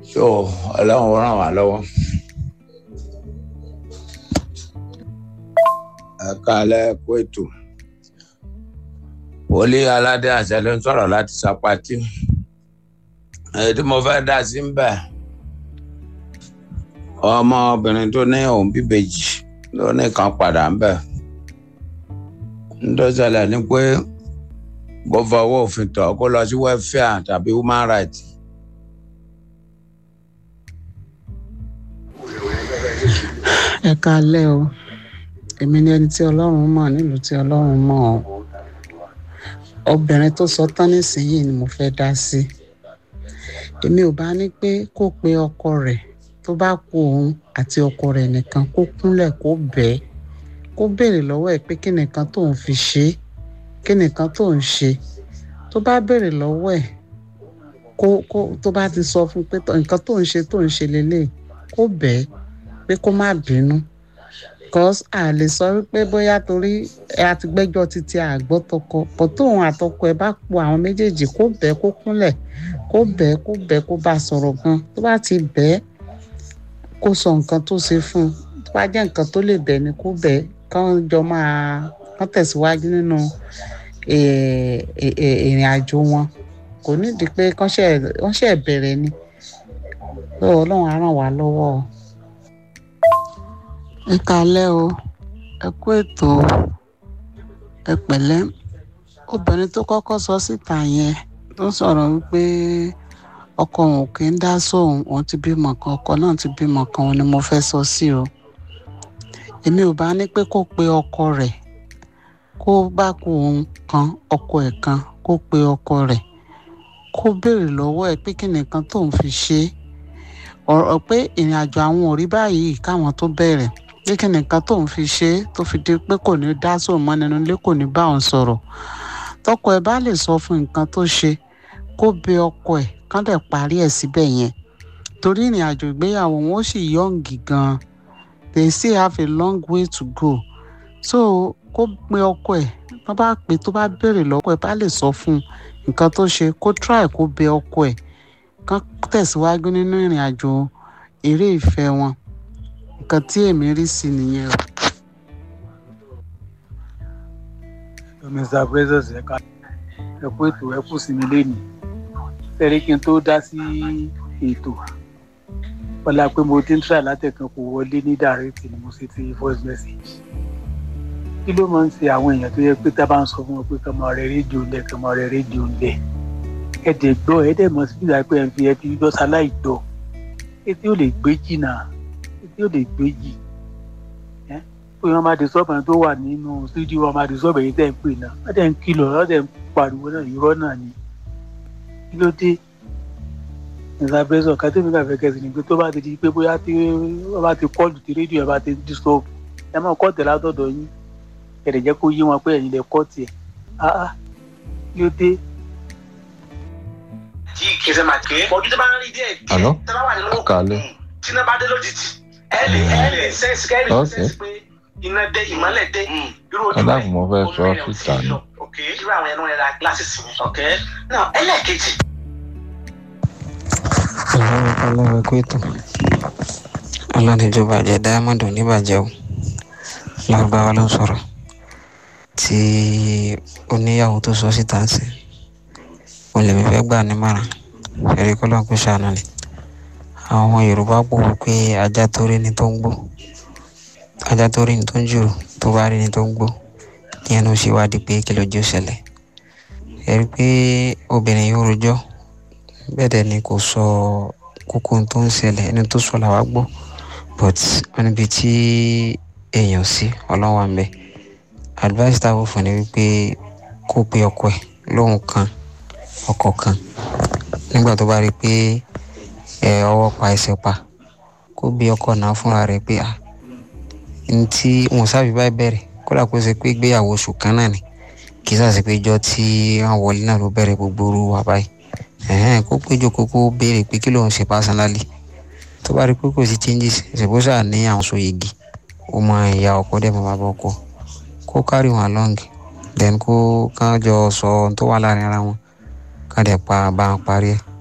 so ọlọ́run ràn wá lọ́wọ́. ẹ káalẹ́ kó ètò wòlíì aládé àṣẹ ló ń sọ̀rọ̀ láti sapati èyí tí mo fẹ́ dá sí ń bẹ̀ ọmọbìnrin tó ní òun bíbejì ló ní kan padà ń bẹ̀ ńdọ́sẹ̀lẹ̀ ni pé kó fọwọ́ òfin tọ̀ kó lọ sí welfare tàbí human rights. ẹ káalẹ́ o èmi ni ẹni tí ọlọ́run mọ̀ nílùú tí ọlọ́run mọ̀ ọ́ obìnrin tó sọ tán nísìnyí ni mo fẹ́ dá sí èmi ò bá ní pé kó pe ọkọ rẹ̀ tó bá kú òun àti ọkọ rẹ̀ nìkan kó kúnlẹ̀ kó bẹ́ẹ̀ kó béèrè lọ́wọ́ ẹ̀ pé kí nìkan tóun fi ṣe é kí nìkan tóun ṣe tó bá béèrè lọ́wọ́ ẹ̀ kó kó tó bá ti sọ fún pé nǹkan tóun ṣe tóun ṣe lélẹ̀ kó bẹ́ẹ̀ pé kó má bínú cause a lè sọ wípé bóyá torí a ti gbẹ́jọ́ títí àgbọ́ tọkọ pọ̀ tóun àtọkọ ẹ̀ bá po àwọn méjèèjì kó bẹ́ẹ̀ kó kúnlẹ̀ kó bẹ́ẹ̀ kó bẹ́ẹ̀ kó bá sọ̀rọ̀ gan tó bá ti bẹ́ẹ̀ kó sọ nǹkan tó ṣe fún un tó bá jẹ́ nǹkan tó lè bẹ́ẹ̀ ni kó bẹ́ẹ̀ kán jọ máa kán tẹ̀síwájú nínú ìrìn àjò wọn kò nídìí pé kán ṣe bẹ̀rẹ̀ ni ọlọ́run á ràn wá lọ́wọ́ o ẹ kalẹ́ o ẹ kú ètò ẹ pẹ̀lẹ́ obìnrin tó kọ́kọ́ sọ síta yẹn tó sọ̀rọ̀ wípé ọkọ òun kì í dá sóun òun ti bímọ kan ọkọ náà ti bímọ kan òun ni mo fẹ́ sọ sí o èmi ò bá ní pé kó pe ọkọ rẹ̀ kó bá kú òun kan ọkọ ẹ̀ kan kó pe ọkọ rẹ̀ kó béèrè lọ́wọ́ ẹ̀ pé kí nìkan tóun fi ṣe é ọ̀rọ̀ pé ìrìn àjò àwọn ò rí báyìí káwọn tó bẹ̀rẹ̀ pé kí nìkan tóun fi ṣe é tó fi di pé kò ní dá sóun mọ́ nínú ilé kò ní bá òun sọ̀rọ̀ tọkọ ẹ̀ bá lè sọ fún nǹkan tó ṣe kó bẹ ọkọ ẹ̀ kán dẹ̀ parí ẹ̀ síbẹ̀ yẹn torí ìrìn àjò ìgbéyàwó wọn ó sì yọ̀ǹgì gan-an they still have a long way to go so kó pe ọkọ ẹ̀ tó bá pè tó bá béèrè lọ́kọ ẹ̀ bá lè sọ fún nǹkan tó ṣe kó try kó bẹ ọkọ ẹ̀ kán tẹ̀síwájú nínú ìrìn àjò eré ìfẹ́ wọn nǹkan tí èmi rí sí nìyẹn o. mr president ẹ̀ka ẹ kú ètò ẹ kú sinmi lẹ́nu tẹ́lẹ̀ kí n tó dá sí ètò wọlá pé mo ti ń try látẹ̀kan kò wọlé ní direct ni mo ṣe ti voice message kí ló máa ń ṣe àwọn èèyàn tó yẹ pé tá a bá ń sọ fún wọn pé kàn máa rẹ rédíò ńlẹ̀ kàn máa rẹ rédíò ńlẹ̀ ẹ̀dẹ̀ gbọ́ ẹ̀dẹ̀ mọ̀ sí ìgbà pé ẹ̀ ń fi ẹ̀ fi gbọ́ sáláì gbọ́ etí ò lè gbé jìnnà etí ò lè gbé jì ẹ́ pé wọ́n máa di sọ́ọ̀bù tó wà nínú sídìí wọn máa di sọ́ọ̀bù èyí tẹ̀ ń pè náà wọ́n tẹ̀ ń kìlọ̀ wọ́n tẹ̀ ń pariwo náà irọ́ náà ni kí ló dé nígbà bẹ́sọ̀ ká tẹ́mi kà fẹ́ kẹ́sì ni pé tó bá ti di pé bóyá tí wọ́n bá ti kọ́ọ̀lù tí rédíò ẹ̀ bá ti di sọ́ọ̀bù ẹ máa kọ́ọ̀tì látọ̀dọ̀ yín ẹ̀rẹ̀ jẹ́ kó yé wọn pé ẹ̀yin lẹ kọ́ọ̀tì ẹ̀ áá kí ló dé tí kìsẹ máa gbé ojú tó bá ń rí díẹ̀ Àlọ́? díẹ̀ tó bá wà nínú Kàlẹ́. tí iná bá dé lójijì ẹ lè ẹ lè sẹ́ǹsì kẹ́ ẹ lè Ok. sẹ́ǹsì pé iná dé ìmọ́lẹ̀ dé irú ojú Ẹ dákun, mo fẹ́ sọ omi rẹ̀ ò síta tí ì ni. lọ. ok irú àwọn ẹnu rẹ̀ ra gíláàsì mi ok náà ẹlẹ́ẹ̀kejì ọlọ́run ọlọ́run ẹ̀kọ́ ètò ọlọ́run ìjọba àjẹ diamond oníbàjẹ́ o lárúbáwá ló ń sọ̀rọ̀ tí oníyàwó tó sọ síta ń sìn mo lè mi fẹ́ gbà nímọ̀ràn fẹ́rí kọ́ lọ́n kó ṣàánú ni àwọn yorùbá pò wí pé ajá tó rí ni tó ń gbó ajá tó rí ni tó ń jùrù tó bá rí ni tó ń gbó kí ẹnu ṣe wádìí pé kí lójú ṣẹlẹ̀ ẹ rí i pé obìnrin yóò rojọ́ bẹ́ẹ̀ dẹ̀ ni kò sọ kókó ohun tó ń ṣẹlẹ̀ ẹni tó sọ làwa gbọ́ but wọn níbi tí èèyàn sí ọlọ́wà ń bẹ advice tá a wò fún ni wípé kó pe ọkọ ẹ̀ lóhùn kan ọkọ kan nígbà tó bá rí i pé ẹ ọwọ́ pa ẹsẹ̀ pa kó bí ọkọ náà fúnra rẹ̀ pé à ní tí wọn sábì bá bẹ̀rẹ̀ kódà kó ṣe pé ìgbéyàwó oṣù kan náà ni kì í sàṣe pé ìjọ tí wọn wọlé náà ló bẹ̀rẹ̀ gbogbo orú wa báyìí ẹ̀hẹ́n kó péjọ kókó béèrè pé kí ló ń ṣe personally tó bá rí i pé kò sí changes ṣèbóṣà ní àwọn so igi ó mọ ìyá ọkọ dẹ̀ mọ́ bàbá ọkọ kó carry wọn along then kó kán jọ sọ ohun tó wà láàrin ara wọn ká dẹ̀ pa bá wọn parí ẹ̀